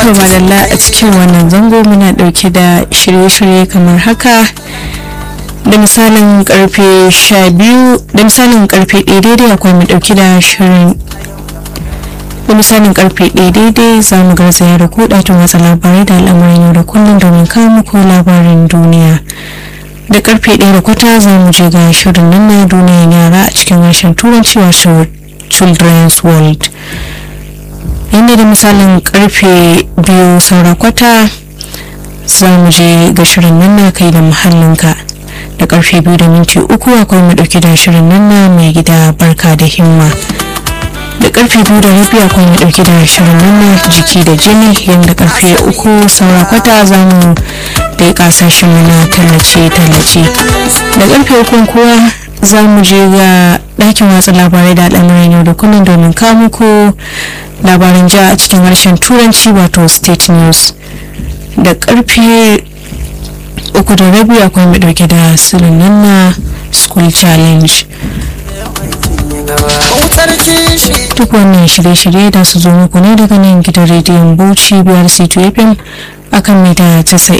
To madalla a cikin wannan zango muna dauke da shirye-shirye kamar haka da misalin karfe 12 da misalin karfe 1 daidai akwai mu dauke da shirin da misalin karfe 1 daidai za mu garzaya da ku ɗakin watsa labarai da al'amuran yau da kullum domin kawo muku labarin duniya da karfe 1 da kwata za mu je ga shirin nan na duniyar yara a cikin harshen turanci wato children's world yadda da misalin karfe biyu saura kwata za mu je ga shirin nan na kai da muhallinka da karfe biyu da minti uku akwai mu dauke da shirin nan na mai gida barka da himma da karfe biyu da rabi akwai mu dauke da shirin nan na jiki da jini yadda karfe uku saura kwata za mu da ya kasashen mana tallace-tallace da karfe uku kuwa za mu je ga ɗakin watsa labarai da al'amuran yau da kullum domin kawo muku labaran ja a cikin harshen turanci wato state news da karfe uku da rabi akwai mai dauke da sirrin nan na school challenge duk wannan shirye-shirye da su zo muku ne daga nan gidan rediyon bauchi biyar c2fm akan mita 90